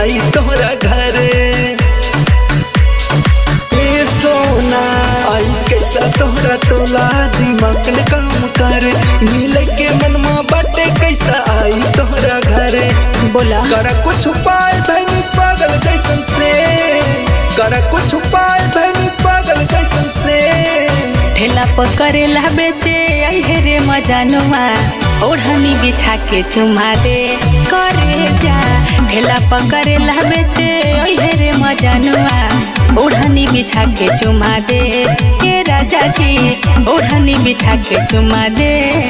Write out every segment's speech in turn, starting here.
आई तोहरा घरे ए सोना आई कैसा तोहरा टोला दिमाग ने काम करे मिले के मनमा बाटे कैसा आई तोहरा घरे बोला करा कुछ उपाय भैनी पागल जैसन से करा कुछ उपाय भैनी पागल जैसन से ठेला पकड़ेला बेचे आई हे रे मजानुआ ओढ़नी बिछा के चुमा दे करे जा ठेला पकड़ेला बेचे आई हे रे मजानुआ ओढ़नी बिछा के चुमा दे हे राजा जी ओढ़नी बिछा के चुमा दे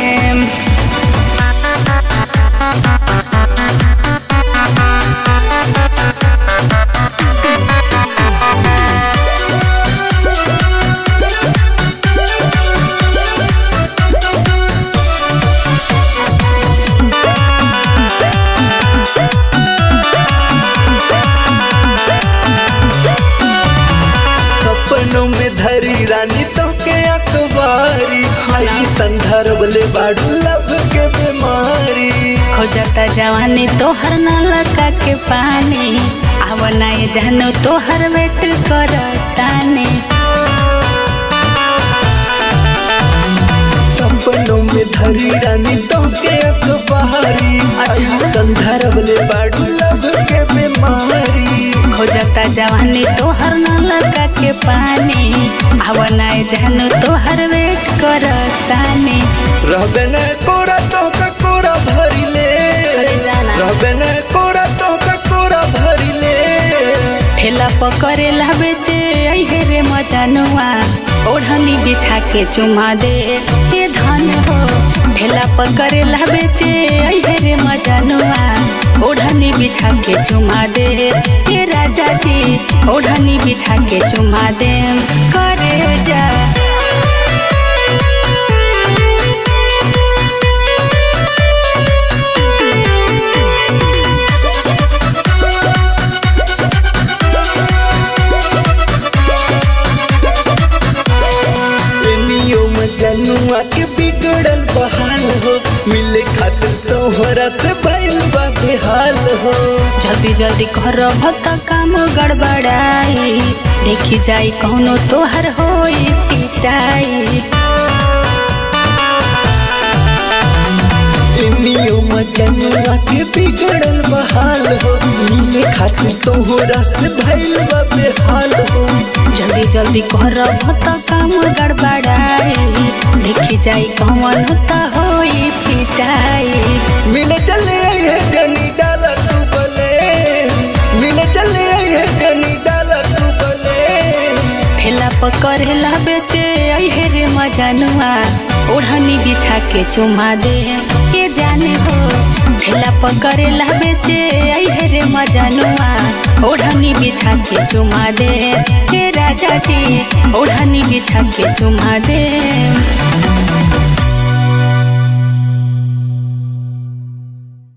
सपनों में धरी रानी तो के अखबारी आई संदर्भ ले बाड़ू लब के बीमारी खोजता जवानी तोहर न लगा के पानी आव नाय जानो तोहर वेट करतानी सपनों में धरी रानी तो के अखबारी आई अच्छा। संदर्भ ले बाड़ू लब के बीमारी खोजता जवानी तोहर न लगा के पानी आव नाय जानो तोहर वेट करतानी रहबे न कोरा तो का कोरा भरी ले अरे जाना। रहबे न कोरा तो का कोरा भरी ले ठेला पकड़ेला बेचे आई हे रे मजानुआ ओढ़नी बिछा के चुमा दे ये धन हो ठेला पकड़ेला बेचे आई हे रे मजानुआ ओढ़नी बिछा के चुमा दे ये राजा जी ओढ़नी बिछा के चुमा दे करे जा प्रेमियों में जनुआ के बिगड़ल बहाल हो मिले खातिर तोहरा से भइल बा बेहाल हो जल्दी जल्दी कर भत काम गड़बड़ाई देखी जाई कौनो तोहर होई पिटाई प्रेमियों में जनुआ के बिगड़ल बहाल हो मिले खातिर तोहरा से भइल बा बेहाल हो जल्दी जल्दी कर भत काम गड़बड़ाई देखी जाई कौन त होई पिटाई मिले चले आई है जनी डाला तू बले मिले चले आई है जनी डाला तू बले ठेला पकड़ेला बेचे आई हे रे मजानुआ ओढ़नी बिछा के चुमा दे के जाने हो ठेला पकड़ेला बेचे आई हे रे मजानुआ ओढ़नी बिछा के चुमा दे के राजा जी ओढ़नी बिछा के चुमा दे